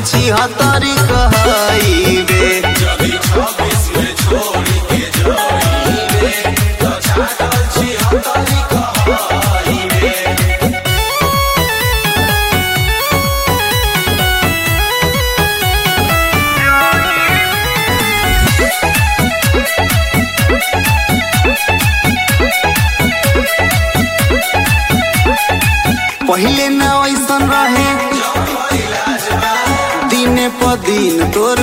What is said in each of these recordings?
छिहत्तरी कहइबे जदि छब्बीस में छोड़ के जाइबे तो छागल छिहत्तरी कहइबे पहिले न ऐसन रहे दिने प दिन तोर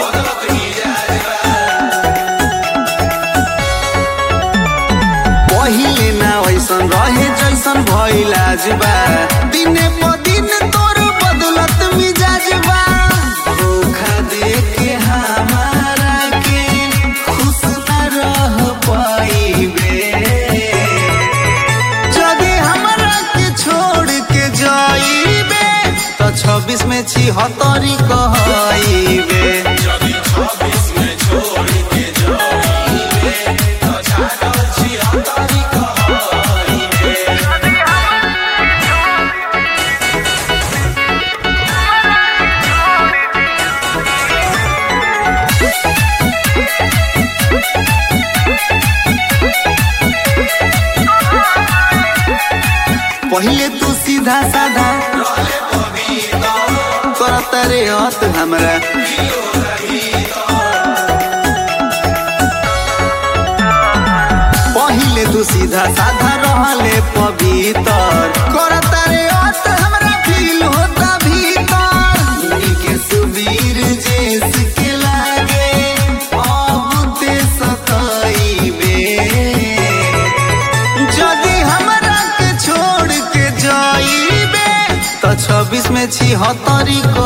पहिले न ऐसन रहे जैसन भइलाज बा दिने प दिन तोर बदलत मिजाज बा धोखा दे के हमारा के खुश न रह पाइबे जदि हमरा के छोड़ के जाइबे तो छब्बीस में छिहत्तरी कहइबे जदि छब्बीस में छोड़ के जाइबे तो छागल छिहत्तरी कहइबे पहिले तू सीधा साधा करत रे हत हमरा पहिले तू सीधा साधा रहले पवित्र करत रे हत हमरा फील होता भीतर उन्हीं के सुबीर जेस के लागे अब ते सताइबे जदि हमरा के छोड़ के जाइबे तो छब्बीस में छिहत्तरी